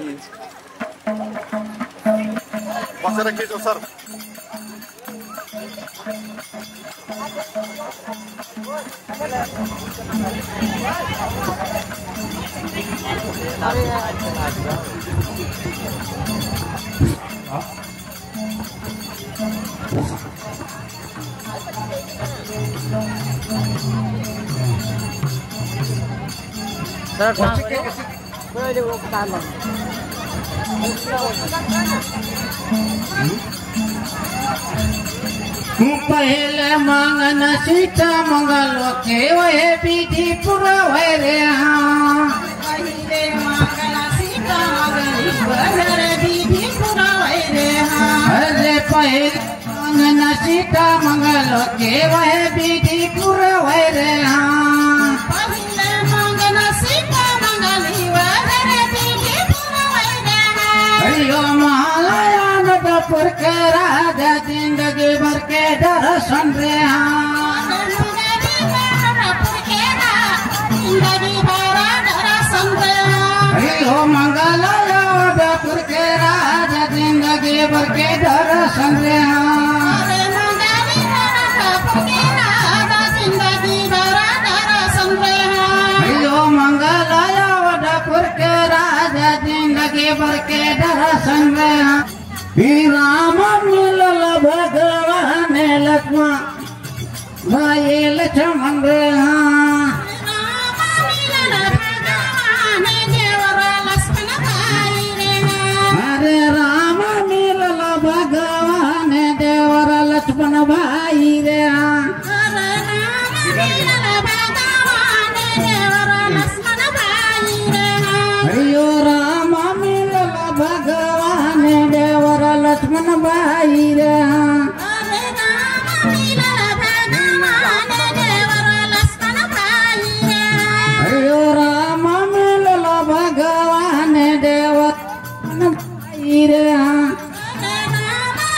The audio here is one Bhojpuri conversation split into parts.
Pode ser aqui, João Saro. पहले मांगन सीता मंगल के वह विधि पुरवे रे हाँ पहले मांगन सीता मंगल वह विधि पुरवे रे हाँ अरे पहले मांगन सीता मंगल के वह विधि पुरवे रे हाँ पहले मांगन सीता मंगल वह विधि पुरवे रे हाँ अयो महालया नदपुर के राजा जिंदगी भर के दर्शन रे हाँ अयो मंगलया नदपुर के राजा जिंदगी भर के दर्शन रे हाँ अयो मंगलया नदपुर के राजा जिंदगी भर के दर्शन रे हाँ ही राम मिलल भगवान लक्ष्मण भाई लक्ष्मण रे हाँ अरे राम मिलल भगवान देवर लक्ष्मण भाई रे हाँ अयो राम मिलल भगवान देवर लक्ष्मण भाई रे हाँ अयो राम मिलल भगवान देवर लक्ष्मण भाई रे हाँ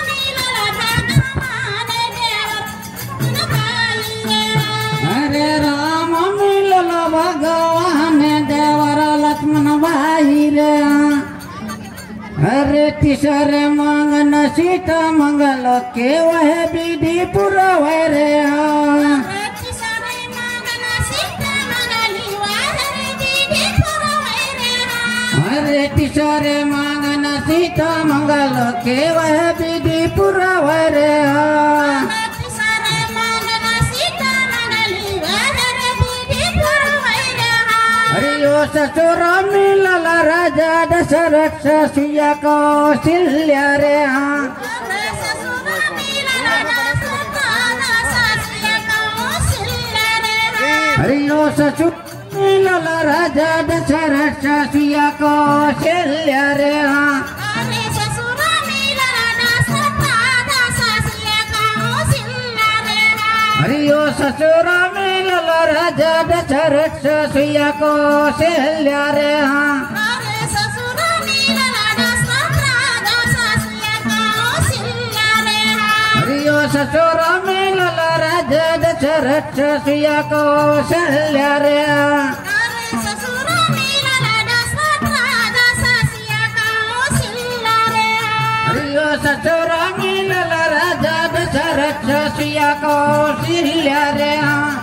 अरे राम मिलल भगवान देवर लक्ष्मण भाई रे हाँ अरे तीसर मंगन सीता मंगल के वह विधि पुरवे रे हाँ अरे तीसर मंगन सीता मंगल के वह विधि पुरवे रे हाँ अरे यो ससुर मिलल राजा दशरथ सिया कौशल्या रे हाँ अरे यो ससुर मिलल राजा दशरथ सिया कौशल्या रे हाँ अरे यो ससुर मिलल राजा दशरथ सिया कौशल्या रे हाँ अरे यो ससुर मिलल राजा दशरथ सिया कौशल्या रे हाँ अरे यो ससुर मिलल राजा दशरथ सिया कौशल्या रे हाँ